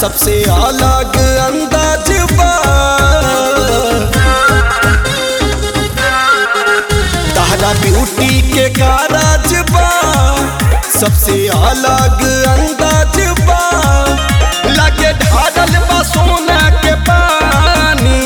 सबसे अलग अंदाज बा तहरा ब्यूटी के कारज बा सबसे अलग अंदाज बा लगे ढारल बा सोना के पानी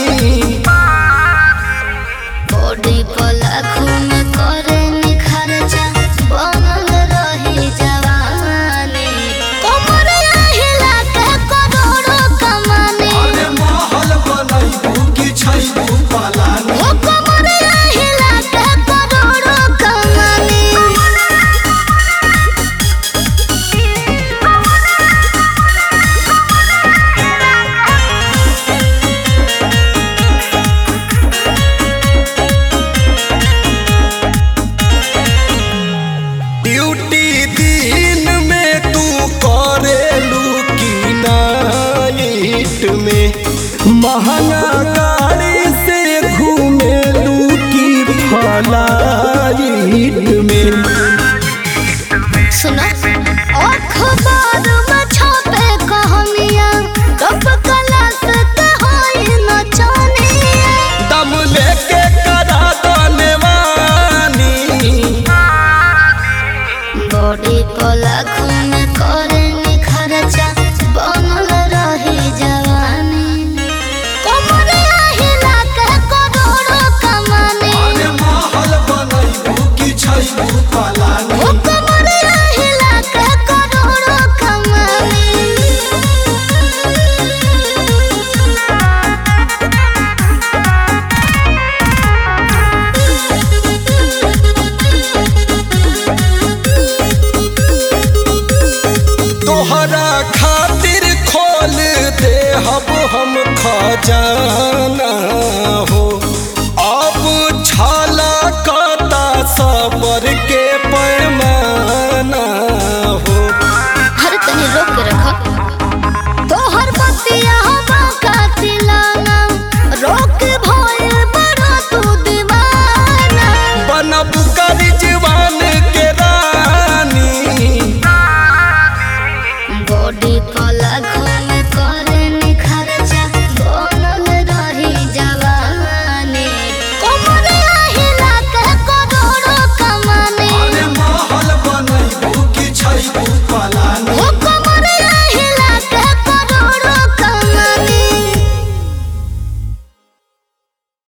बॉडी पर लाखों में करे निखरचा बनल रही जवानी कमर हिला के करोड़ों कमानी अरे महल बनैबू कि छैबू पलानी ओ कमर हिला के करोड़ों कमानी ड्यूटी दिन में तू करेलू की नाइट में महंगा गाड़ी से घूमेलू की फ्लाइट में सुनो अखबार में छपे कहानियां कब क्लास के होई नचनिया दम लेके करा दनेवानी बॉडी पर लाखों में करे निखरचा बनल रही जवानी कमर हिला के करोड़ों कमानी अरे महल बनैबू कि छैबू पलानी ओ कमर हिला के करोड़ों कमानी तोहरा खातिर खोल दे हब हम खजाना हो अब छाला काटा सबर के पैमाना हो हर तनी रोक के रखो तोहर बतिया हवा का चिलाना रोक